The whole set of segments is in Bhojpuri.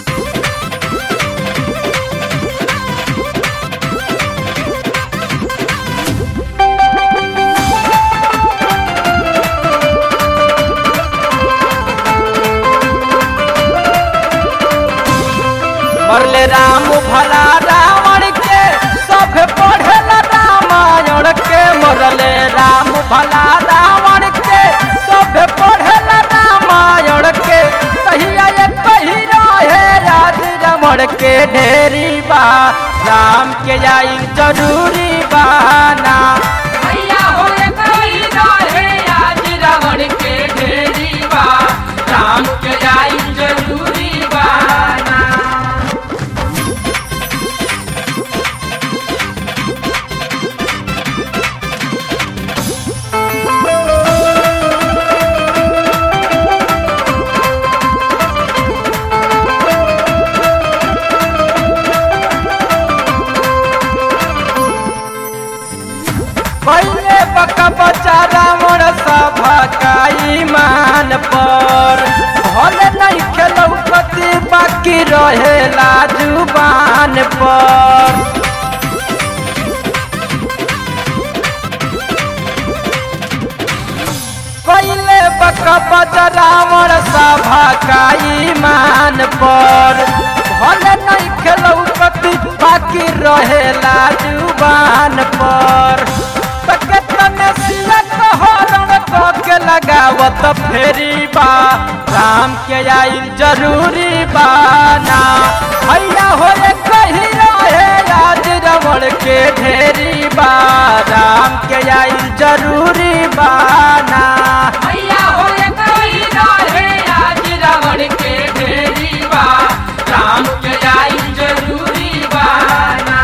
मरले राम भला रावण के सब पढ़ेला रामायण के मरले राम भला रावण के सब पढ़ेला रामायण के कहिया ये कही रहे आज रमण के ढेरी बा राम के आई जरूरी बाना भैया हो कही रहे आज रावण के ढेरी बा राम के जाई जरूरी बाना पहले बका बचा रावण सभा का ईमान पर भले नहीं खेलौ पति बाकी रहेला जुबान पर पहले बका बचा रावण सभा का ईमान पर भले नहीं खेलौ पति बाकी रहेला जुबान पर तने सिया कहरण के लगावत फेरी बा राम के आइल जरूरी बाना भैया हो कही रहे आज रमण के ढेरी बा राम के आइल जरूरी बाना भैया हो कही रहे आज रावण के ढेरी बा राम के जाई जरूरी बाना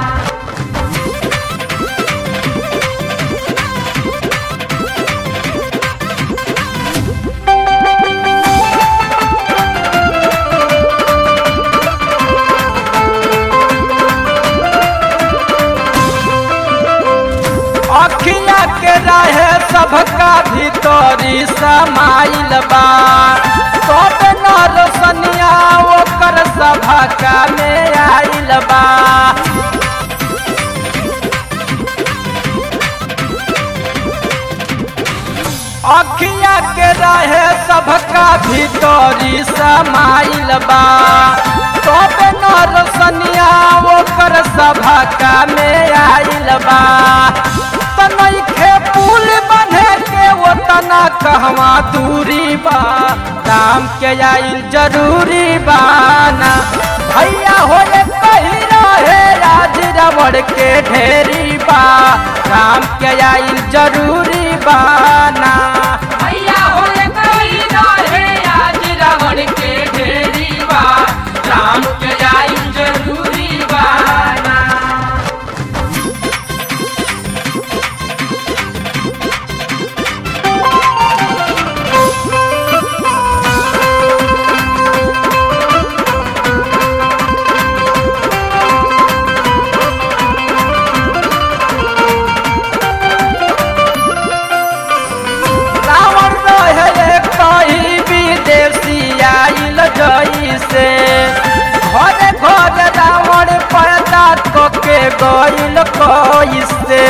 अखिया के रहे सबका भीतरी समाइल बा तब न रोशनिया ओकर सभा का में आइल बा अखिया के रहे सबका भीतरी समाइल बा तब न रोशनिया ओकर सभा का में आइल बा तनखे पुल बने के वो तना कहवा दूरी बा राम के आइल जरूरी बाना भैया हो कही रहे आज रमण के ढेरी बा राम के आइल जरूरी बाना भैया हो कही रहे आज रावण के ढेरी बा राम के जाई जरूरी बाना रावण रहे कही विदेशी आइल जैसे घरे घरे रावण पैदा कके गइल कैसे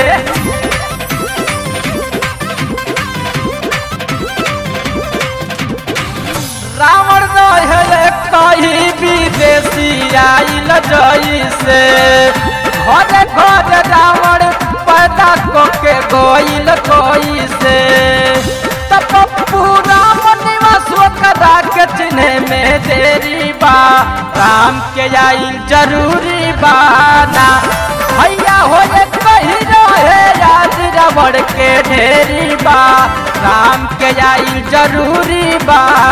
रावण रहे कही विदेशी आइल जैसे घरे घरे रावण पैदा कके गइल कैसे तब पूरा निवास कदा के चिन्हे में देरी बा राम के आइल जरूरी बाना भैया हो कही रहे आज रबड़ के ढेरी बा राम के आइल जरूरी बा